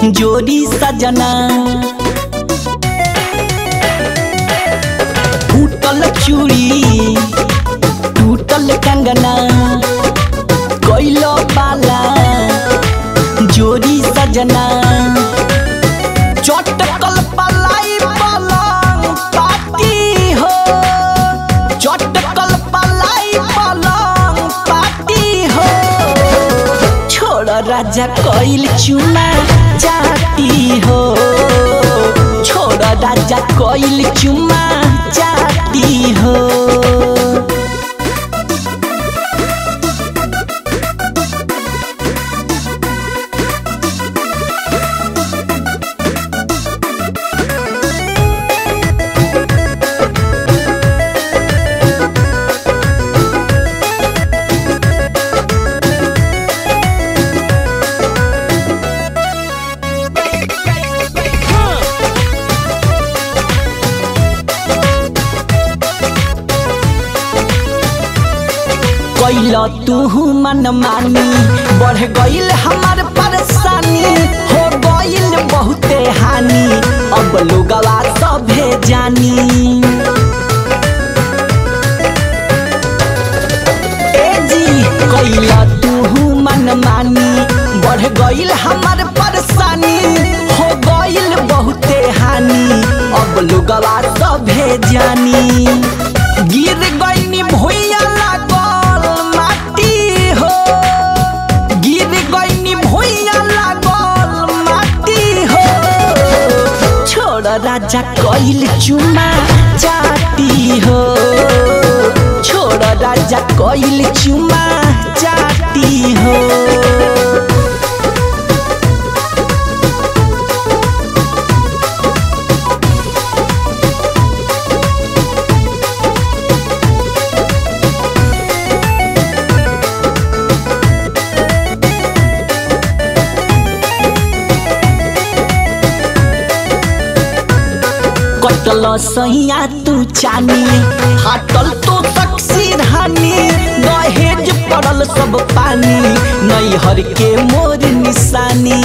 जोड़ी सजना टूटल चूड़ी टूटल कंगना कैलो बाला जोड़ी सजना चटकल पलाई पलंग पाती हो चटकल पलाई पलंग पाती हो छोड़ राजा कोइल चुमा जाती हो छोड़ राजा कोइल चुमा जाती हो कैल तू मन मानी बढ़ गईल हमार परेशानी हो गईल बहुते हानि अब लोगवा सभे जानी ए जी कैल तू मन मानी बढ़ गईल हमार परेशानी हो गईल बहुते हानि अब लोगवा सभे जानी गिर गईनी भुइया लागल माटी हो गिर गईनी भुइया लागल माटी हो छोड़ राजा कइल चुमा चाटी हो छोड़ राजा कइल चुमा चाटी हो कटल सैया तू चानी फाटल तो तकसीर हानी दहेज पड़ल सब पानी नैहर के मोर निशानी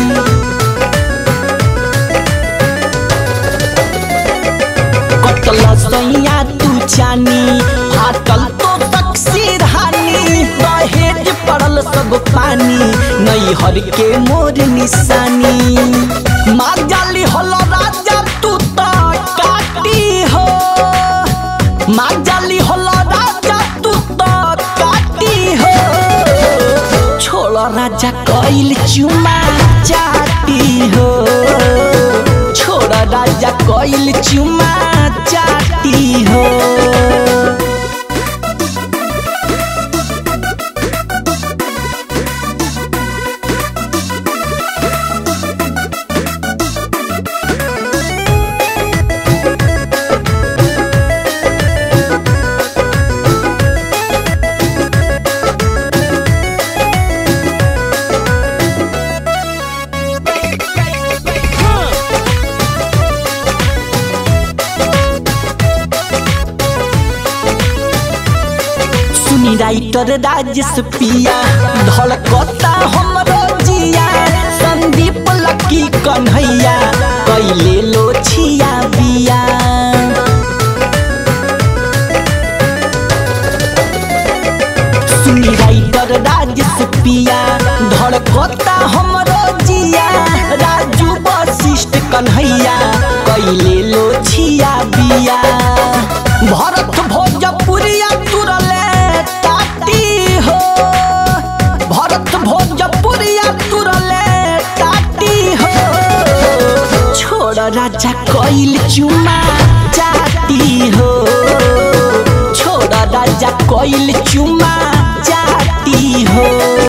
कटल सैया तू चानी फाटल तो तकसीर हानी दहेज पड़ल सब पानी नैहर के मोर निशानी मार जाली हल राजा तू तो काटी हो मार जाली हल राजा तू तो काटी हो छोड़ राजा कइल चुमा चाटी हो छोड़ राजा कइल चुमा चाटी हो सुनी राइटर राजेश पिया धड़कता हमरो जिया संदीप लकी कन्हैया कैले लो छिया बिया सुनी राइटर राजेश पिया धड़कता हमरो जिया राजू वशिष्ठ कन्हैया कैले लो छिया बिया भरत भोजपुरिया तुरले ताती हो भरत भोजपुरिया तुरले ताती हो छोड़ राजा कैल चुमा जाती हो छोड़ राजा कैल चुमा